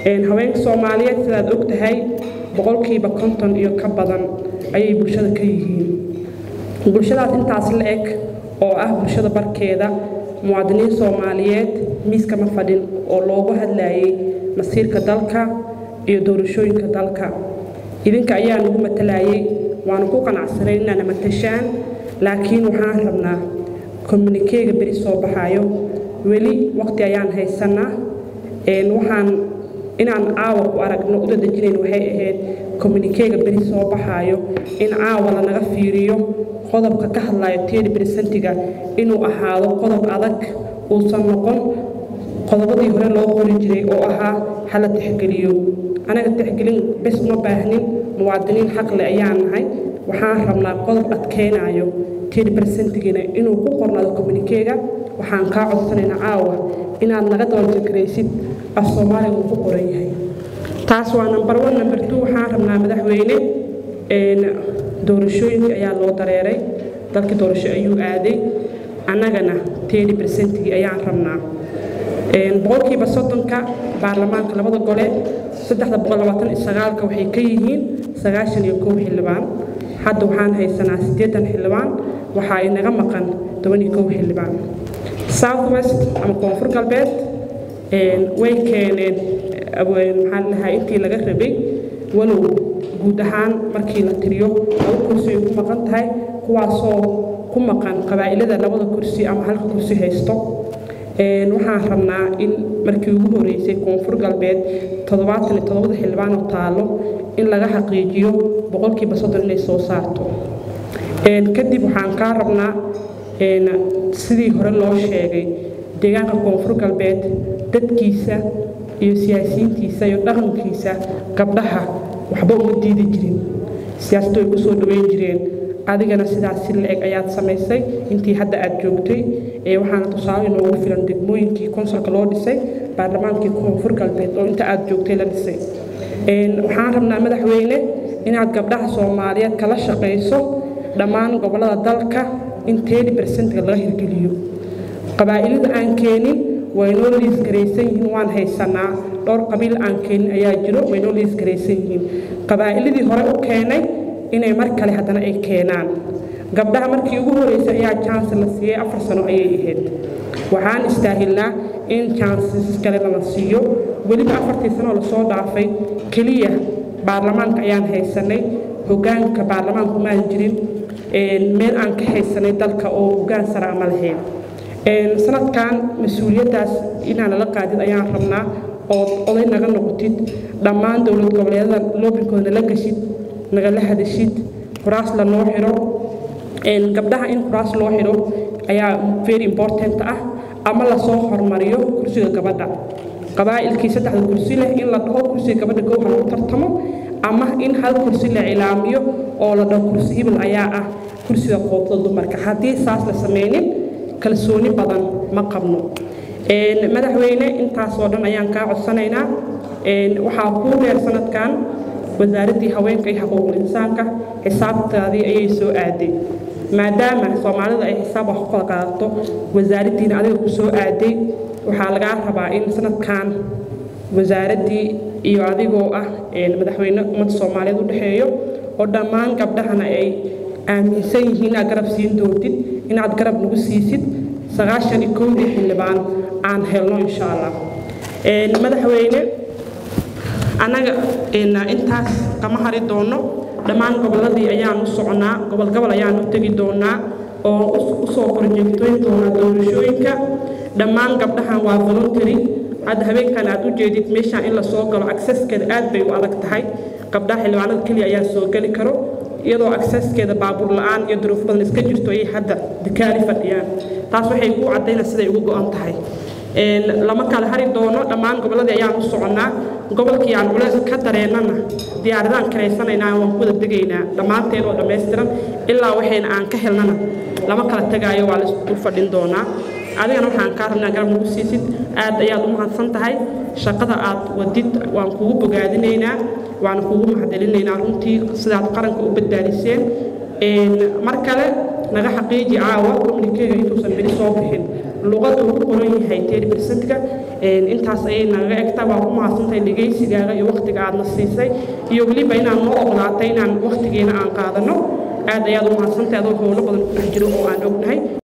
haweenka soomaaliyeed sidaad og tahay boqolkiiba konton iyo ka badan ayay bulshada ka yihiin bulshadaas intaas la eg oo ah bulshada barkeeda muwaadiniin soomaaliyeed miiskama fadhin oo loogu hadlayay masiirka dalka iyo doorashooyinka dalka idinka ayaa nagu matalayay waanu ku qanacsanay inaana matashaan laakiin waxaan rabnaa communikeega beri soo baxaayo weli waqti ayaan haysanaa waxaan inaan caawa ku aragno u dadejinayn waxay ahayd communikeega beri soo baxaayo in caawa lanaga fiiriyo qodobka ka hadlayo tedi bersentiga inuu ahaado qodob adag uusan noqon qodobadii hore loo qori jiray oo ahaa hala tixgeliyo anaga tixgelin bes uma baahnin muwaadiniin xaqle ayaan nahay waxaan rabnaa qodob adkeynayo tedi bersentigina inuu ku qornaado communikeega waxaan kaa codsanaynaa caawa inaad naga dabajagaraysid af soomaaliga uu ku qoran yahay taas waa number one number two waxaan rabnaa madaxweyne doorashooyinka ayaa loo dareeray dalkii doorasho ayuu aaday annagana tedi bersentigii ayaan rabnaa boqolkiiba soddonka baarlamaanka labada gole saddexda boqol labaatan iyo sagaalka waxay ka yihiin sagaashan iyo kow xildhibaan hadda waxaan haysanaa siddeetan xildhibaan waxaa inaga maqan toban iyo kow xildhibaan south west ama koonfur galbeed way keeneen maxaan lahaa intii laga rabay walow guud ahaan markii la tiriyo laba kursi ay ku maqan tahay kuwaasoo ku maqan qabaa'ilada labada kursi ama halka kursi haysto waxaan rabnaa in markii ugu horeysay koonfur galbeed toddobaatan iyo toddobada xildhibaan oo taalo in laga xaqiijiyo boqolkiiba soddon inay soo saarto kadib waxaan kaa rabnaa sidii hore loo sheegay deegaanka koonfur galbeed dadkiisa iyo siyaasiyiintiisa iyo dhaqankiisa gabdhaha waxba uma diidi jirin siyaasadu ay ku soo dhaweyn jireen adigana sidaas si la-eg ayaad samaysay intii hadda aad joogtay waxaana tusaale inoogu filan degmooyinkii konsolka loo dhisay baarlamaankii koonfur galbeed oo inta aad joogtay la dhisay waxaan rabnaa madaxweyne inaad gabdhaha soomaaliyeed kala shaqayso dhammaan gobollada dalka in tedi bersentiga laga hirgeliyo qabaa'ilada aan keenin waynoo liisgaraysan yihiin waan haysanaa dhowr qabiil aan keenin ayaa jiro waynoo liisgaraysan yihiin qabaa'iladii hore u keenay inay mar kale haddana ay keenaan gabdhaha markii ugu horeysay ayaa janse la siiyey afar sano ayay ahayd waxaan istaahilnaa in janses kale lala siiyo weliba afartii sanoo lasoo dhaafay keliya baarlamaanka ayaan haysanay hogaanka baarlamaanku maan jirin meel aan ka haysanay dalka oo hogaan sara ama lahayn sanadkan mas-uuliyaddaas inaan nala qaadid ayaan rabnaa ood oday naga noqotid dhammaan dowlad goboleedyada loobinkooda nala gashid nagala hadashid kuraas lanoo xidho gabdhaha in kuraas loo xidho ayaa very important ah ama lasoo hormariyo kursiga gabadha qabaa'ilkii saddexda kursi leh in la dhaho kursiga gabadha kow ha lagu tartamo ama in hal kursi la cilaamiyo oo la dhaho kursi hibil ayaa ah kursiga qoobtada dumarka haddii saas la sameynin kalsooni badan ma qabno madaxweyne intaasoo dhan ayaan kaa codsanaynaa waxaa kuu dheer sanadkan wasaaraddii haweenka iyo xuquuqul insaanka xisaabtaadii ayay soo aaday maadaama soomaalida ay xisaab wax ku kala qaadato wasaaraddiina adiga ku soo aaday waxaa lagaa rabaa in sanadkan wasaaraddii iyo adigoo ah madaxweyne ummadda soomaaliyeed u dhexeeyo oo dhammaan gabdhahana ay aaminsan yihiin inaad garab siin doontid inaad garab nagu siisid sagaashan iyo kowdii xildhibaan aan helno insha allah madaxweyne annaga intaas kama hari doono dhammaan gobolladii ayaan u soconaa gobol gobol ayaan u tegi doonaa oo usoo korjeegtoyn doonaa doorashooyinka dhammaan gabdhahan waa voluntary hadda habeenkan aad u jeedid meeshaan in lasoo galo accesskeeda aad bay u adag tahay gabdhaha xildhibaanada keliya ayaa soo geli karo iyadoo accesskeeda baabuur la-aan iyo duruuf badan iska jirto ayay hadda dikaali fadhiyaan taas waxay ku caddaynaa siday ugu go-an tahay lama kala hari doono dhammaan gobolladii ayaan u soconnaa gobolkii aan culeys ka dareennana diyaaradaan karaysanaynaa waan ku wada degaynaa dhammaanteen oo dhammaystiran ilaa waxayna aan ka helnana lama kala tegaayo waa laisdul fadhin doonaa adigana waxaan kaa rabnaa garab nagu siisid aad ayaad u mahadsan tahay shaqada aad wadid waan kugu bogaadinaynaa waana kugu mahadcelinaynaa runtii sidaad qaranka u badbaadiseen mar kale naga xaqiiji caawa communikeega intuusan beri soo bixin luqadda ugu qoran yahay teri bersentiga intaas ayay nagaga egtaa waa ku mahadsantahay dhegaysigaaga iyo wakhtiga aadna siisay iyo weliba inaan noo ogolaatay inaan wakhtigeena aan qaadano aad ayaad u mahadsantahay adoo howlo badan ku dhex jiro oo aan ognahay